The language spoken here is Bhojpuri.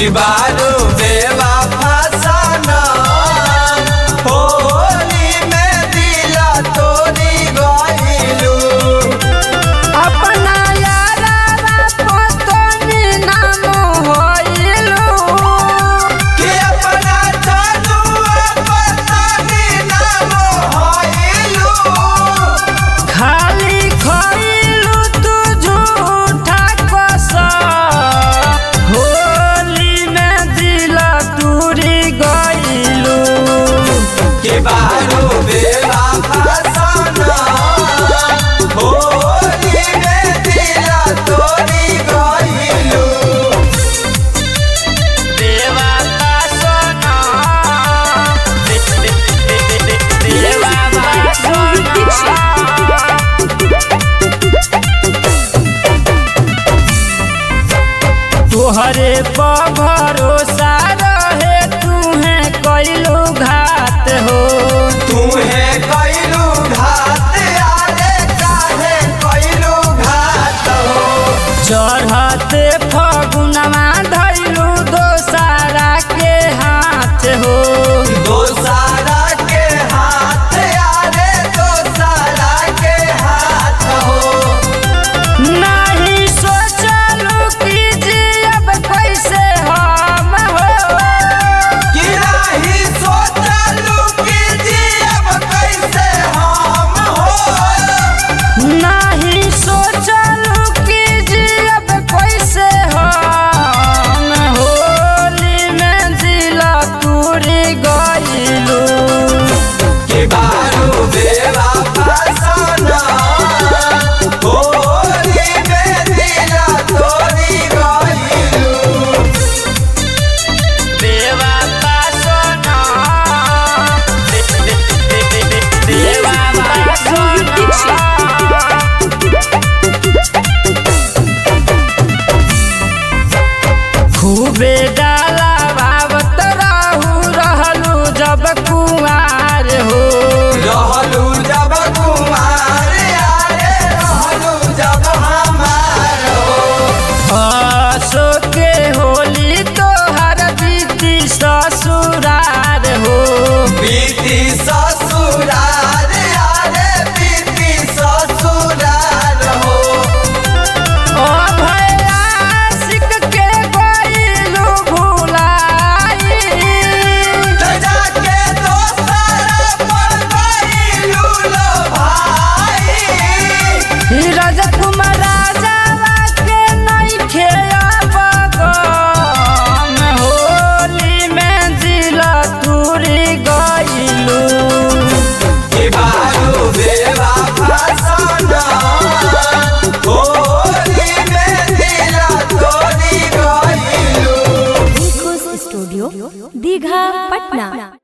बारू बेवफा सनम होली में दिला तोरी गइलू अपना यारा पतनी नाम होइलू कि अपना जनुआ पतनी नाम होइलू खाली खइलू तू झूठा कसम होली में दिल तूरी गइलू कि बारू बेवफा सनम होली में दिला तोरी गइलू देवाता सोना देवाता सोना तोहरे पर भरोसा रहे तूहे कैलू घात हो तूहे कइलू घात आरे काहे कइलू घात हो चढ़ते फगुनवा धैलू दोसारा के हाथ हो दोसारा के हाथ आरे दोसारा के हाथ हो नहीं सोचलू कि जियब कैसे हम हो कि नाही सोचलू कि जियब कैसे हम हो नहीं सोचलू कि जियब कैसे हम होली में दिल तूरी गइलू कि बारू बेवफा सनम होली में दिला तोरी गइलू देवाता सोना देवाता सोना खूबे डाला बाबत रहू रहलू जब कुआर हो रहलू जब कुमार आरे रहलू जब हमार हो आसो